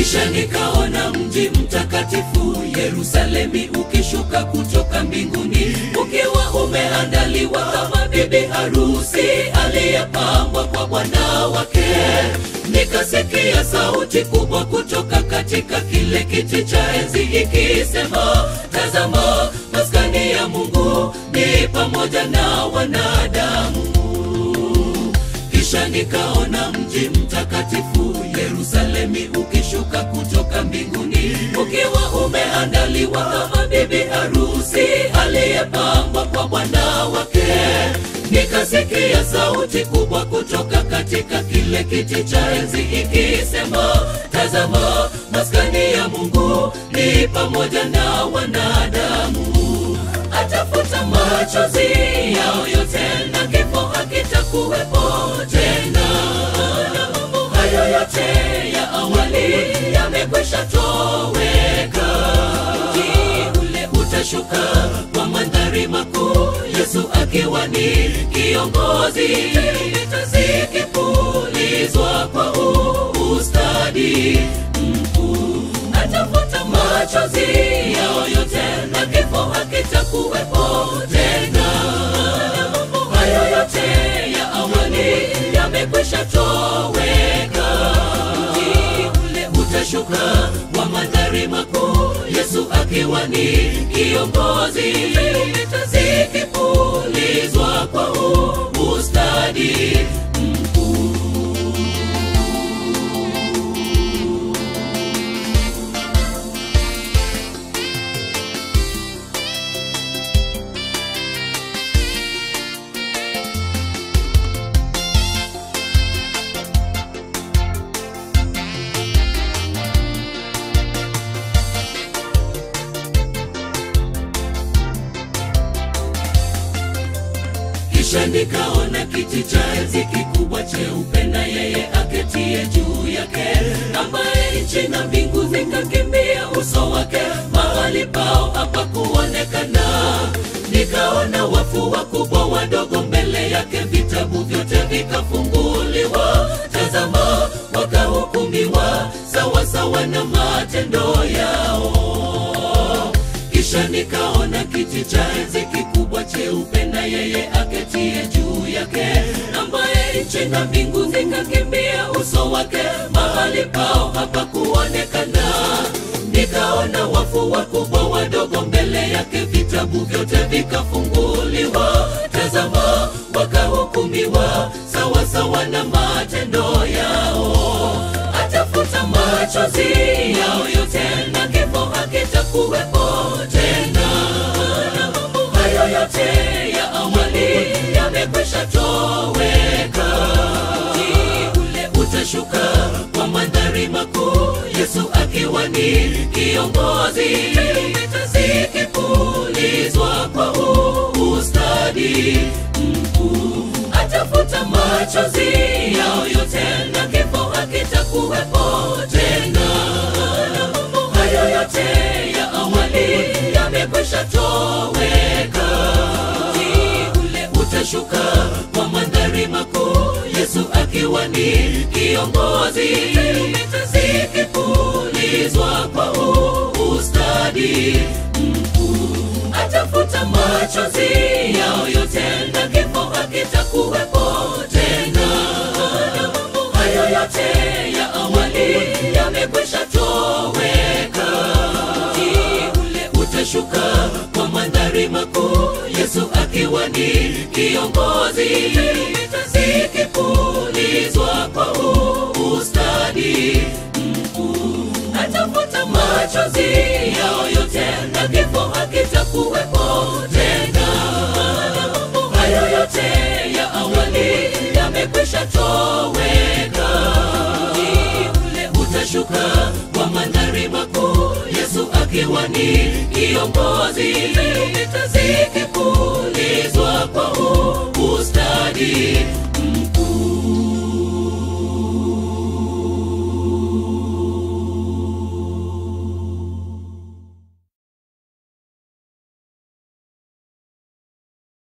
kisha nikaona mji mtakatifu Yerusalemi ukishuka kutoka mbinguni ukiwa umeandaliwa kama bibi harusi aliyepambwa kwa bwana wake. Nikasikia sauti kubwa kutoka katika kile kiti cha enzi ikisema, tazama, maskani ya Mungu ni pamoja na wanadamu. Kisha nikaona mji mtakatifu Yerusalemi ukishuka kutoka mbinguni ukiwa umeandaliwa kama bibi harusi aliyepambwa kwa bwana wake. Nikasikia sauti kubwa kutoka katika kile kiti cha enzi ikisema, tazama, maskani ya Mungu ni pamoja na wanadamu atafuta machozi yao yote na kifo hakitakuwepo tena. Na mambo hayo yote ya awali yamekwisha toweka. Mji ule utashuka kwa mandhari makuu, Yesu akiwa ni kiongozi, tarumbeta zikipulizwa kwa ustadi mkuu atafuta machozi yao yote na kifo hakitakuwepo tena. Na mambo hayo yote ya awali yamekwisha toweka. Mji ule utashuka wa mandhari makuu, Yesu akiwa ni kiongozi, tarumbeta zikipulizwa kwa ustadi mkuu. Kisha nikaona kiti cha enzi kikubwa cheupe na yeye aketie juu yake, ambaye nchi na mbingu zikakimbia uso wake, mahali pao hapakuonekana. Nikaona wafu wakubwa wadogo mbele yake, vitabu vyote vikafunguliwa. Tazama, wakahukumiwa sawasawa na matendo yao. Kisha nikaona kiti cha enzi kikubwa cheupe na yeye aketie juu yake, ambaye nchi na mbingu zikakimbia uso wake, mahali pao hapakuonekana. Nikaona wafu wakubwa wadogo mbele yake, vitabu vyote vikafunguliwa. Tazama, wakahukumiwa sawasawa na matendo yao. Atafuta machozi yao yote na kifo hakitakuwepo tena. Na mambo hayo yote ya awali yamekwisha toweka. Mji ule utashuka kwa mandhari makuu, Yesu akiwa ni kiongozi, tarumbeta zikipulizwa kwa ustadi mkuu. Atafuta machozi yao yote na kifo hakitakuwepo tena. Na mambo hayo yote ya awali yamekwisha toweka. Mji ule utashuka kwa mandhari makuu, Yesu akiwa ni kiongozi, tarumbeta zikipulizwa kwa ustadi mkuu. Atafuta machozi yao yote na kifo hakitakuwepo tena. Na mambo hayo yote ya awali yamekwisha toweka. Mji ule utashuka kwa mandhari makuu, Yesu akiwa ni kiongozi, tarumbeta zikipulizwa kwa ustadi mkuu. Atafuta machozi yao yote na kifo hakitakuwepo tena. Na mambo hayo yote ya awali yamekwisha toweka. Mji ule utashuka kwa mandhari makuu, Yesu akiwa ni kiongozi, tarumbeta zikipulizwa kwa ustadi